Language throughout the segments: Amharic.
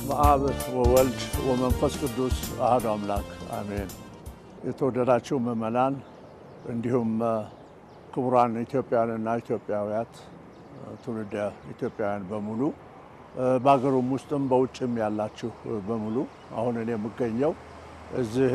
በስመ አብ ወወልድ ወመንፈስ ቅዱስ አሐዱ አምላክ አሜን። የተወደዳችሁ ምዕመናን እንዲሁም ክቡራን ኢትዮጵያውያንና ኢትዮጵያውያት ትውልደ ኢትዮጵያውያን በሙሉ በሀገሩም ውስጥም በውጭም ያላችሁ በሙሉ አሁን እኔ የምገኘው እዚህ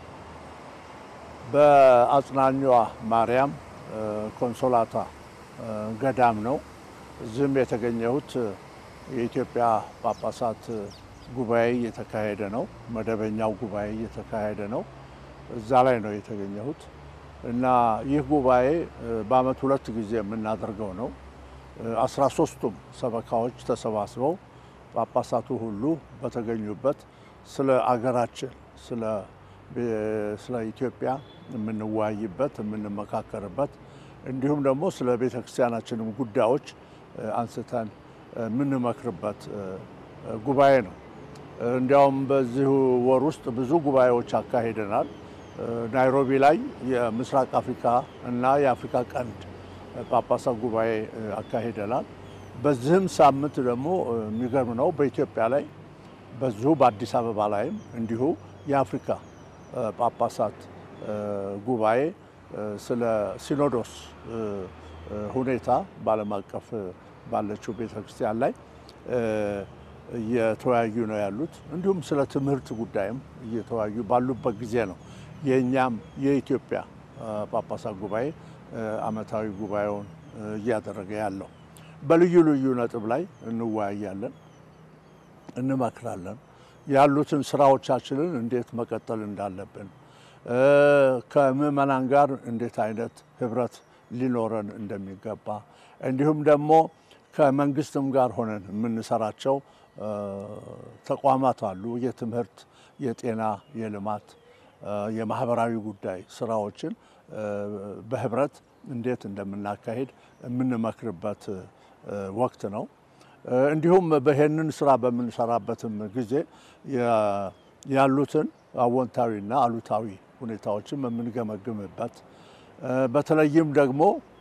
በአጽናኟ ማርያም ኮንሶላታ ገዳም ነው። እዚህም የተገኘሁት የኢትዮጵያ ጳጳሳት ጉባኤ እየተካሄደ ነው። መደበኛው ጉባኤ እየተካሄደ ነው። እዛ ላይ ነው የተገኘሁት እና ይህ ጉባኤ በዓመት ሁለት ጊዜ የምናደርገው ነው። አስራ ሶስቱም ሰበካዎች ተሰባስበው ጳጳሳቱ ሁሉ በተገኙበት ስለ አገራችን ስለ ኢትዮጵያ የምንወያይበት የምንመካከርበት እንዲሁም ደግሞ ስለ ቤተ ክርስቲያናችንም ጉዳዮች አንስተን የምንመክርበት ጉባኤ ነው። እንዲያውም በዚሁ ወር ውስጥ ብዙ ጉባኤዎች አካሂደናል። ናይሮቢ ላይ የምስራቅ አፍሪካ እና የአፍሪካ ቀንድ ጳጳሳት ጉባኤ አካሂደናል። በዚህም ሳምንት ደግሞ የሚገርም ነው በኢትዮጵያ ላይ በዚሁ በአዲስ አበባ ላይም እንዲሁ የአፍሪካ ጳጳሳት ጉባኤ ስለ ሲኖዶስ ሁኔታ በዓለም አቀፍ ባለችው ቤተ ክርስቲያን ላይ እየተወያዩ ነው ያሉት። እንዲሁም ስለ ትምህርት ጉዳይም እየተወያዩ ባሉበት ጊዜ ነው የእኛም የኢትዮጵያ ጳጳሳት ጉባኤ ዓመታዊ ጉባኤውን እያደረገ ያለው። በልዩ ልዩ ነጥብ ላይ እንወያያለን፣ እንመክራለን። ያሉትን ስራዎቻችንን እንዴት መቀጠል እንዳለብን ከምዕመናን ጋር እንዴት አይነት ህብረት ሊኖረን እንደሚገባ እንዲሁም ደግሞ ከመንግስትም ጋር ሆነን የምንሰራቸው ተቋማት አሉ። የትምህርት፣ የጤና፣ የልማት፣ የማህበራዊ ጉዳይ ስራዎችን በህብረት እንዴት እንደምናካሄድ የምንመክርበት ወቅት ነው። እንዲሁም በይህንን ስራ በምንሰራበትም ጊዜ ያሉትን አዎንታዊና አሉታዊ ሁኔታዎችን የምንገመግምበት በተለይም ደግሞ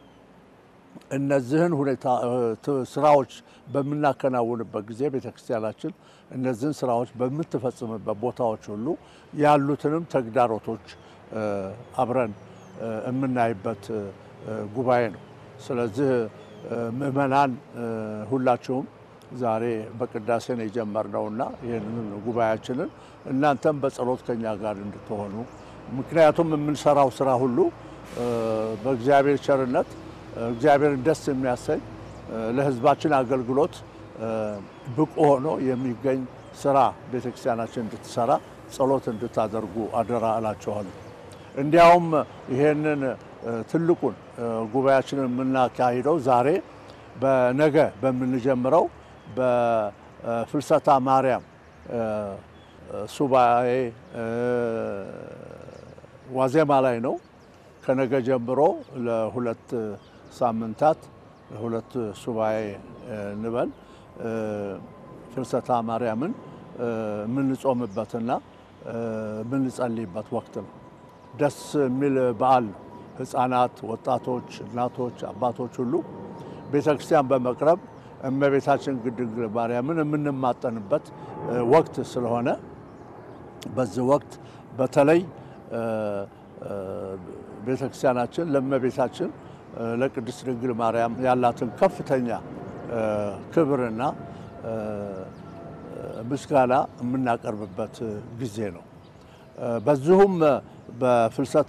እነዚህን ሁኔታ ስራዎች በምናከናውንበት ጊዜ ቤተክርስቲያናችን እነዚህን ስራዎች በምትፈጽምበት ቦታዎች ሁሉ ያሉትንም ተግዳሮቶች አብረን የምናይበት ጉባኤ ነው። ስለዚህ ምዕመናን ሁላችሁም ዛሬ በቅዳሴ ነው የጀመርነውና ይህንን ጉባኤያችንን እናንተም በጸሎት ከኛ ጋር እንድትሆኑ ምክንያቱም የምንሰራው ስራ ሁሉ በእግዚአብሔር ቸርነት እግዚአብሔርን ደስ የሚያሰኝ ለሕዝባችን አገልግሎት ብቁ ሆኖ የሚገኝ ስራ ቤተክርስቲያናችን እንድትሰራ ጸሎት እንድታደርጉ አደራ እላችኋለሁ። እንዲያውም ይሄንን ትልቁን ጉባኤያችንን የምናካሂደው ዛሬ በነገ በምንጀምረው በፍልሰታ ማርያም ሱባኤ ዋዜማ ላይ ነው። ከነገ ጀምሮ ለሁለት ሳምንታት ሁለት ሱባኤ እንበል ፍልሰታ ማርያምን የምንጾምበትና የምንጸልይበት ወቅት ነው። ደስ የሚል በዓል ነው። ህፃናት፣ ወጣቶች፣ እናቶች፣ አባቶች ሁሉ ቤተ ክርስቲያን በመቅረብ እመቤታችን ድንግል ማርያምን የምንማጠንበት ወቅት ስለሆነ በዚህ ወቅት በተለይ ቤተ ክርስቲያናችን ለእመቤታችን ለቅድስት ድንግል ማርያም ያላትን ከፍተኛ ክብርና ምስጋና የምናቀርብበት ጊዜ ነው። በዚሁም በፍልሰታ